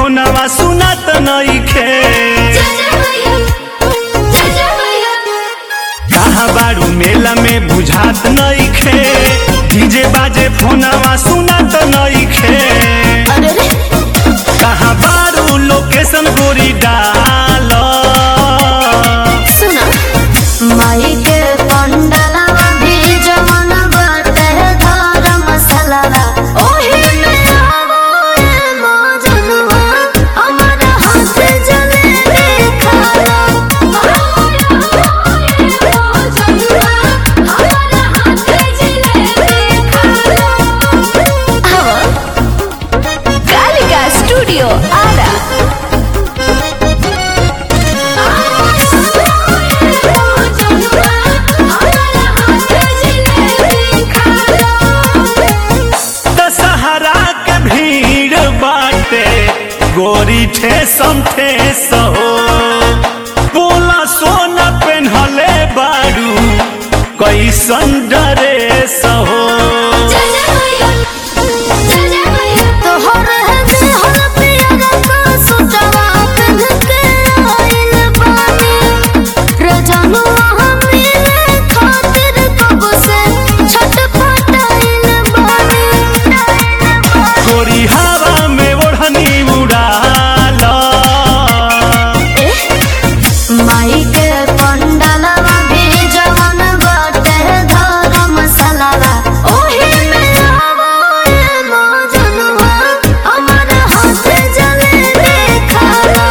फोनवा सुनत नइखे कहाँ बारू मेला में बुझात नइखे डीजे बाजे फोनवा सुनत नइखे अरे रे कहाँ बारू लोकेशन गोरी डाल सुना माई के पंडलवा भी जवन बाटे धर्म मसलवा ओही में आवो ए मौजनुआ हमर हाथ जले खाला कालिका स्टूडियो आरा दशहरा के भीड़ बाटे गोरी ठेसम ठेस हो बोला सोना पेन्हले बारू कैसन ड्रेस हो तोहर हंस हर प्यार का सुतवा पहन के आइल बानी रजनुआ हमीरे खातिर कब से छटपटाइल बानी गोरी हवा में ओढ़नी उड़ाल माई के पंडलवा भी जवन बाटे धर्म मसलवा ओही में आवो ए मौजनुआ हमर हाथ जले खाला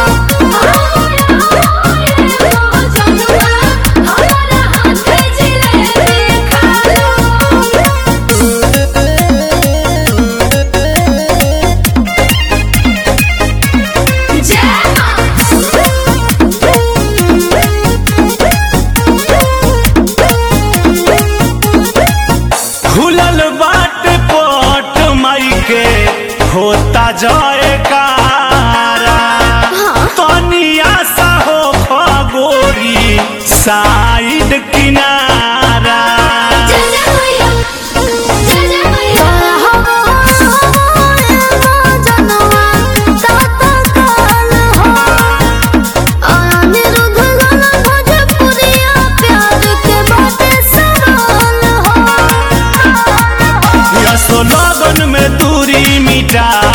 खुलल बाट पट माई के होता जाए कारा तनिया सा हो खगोरी साइड किनारा यसो लगन में दूरी मिटा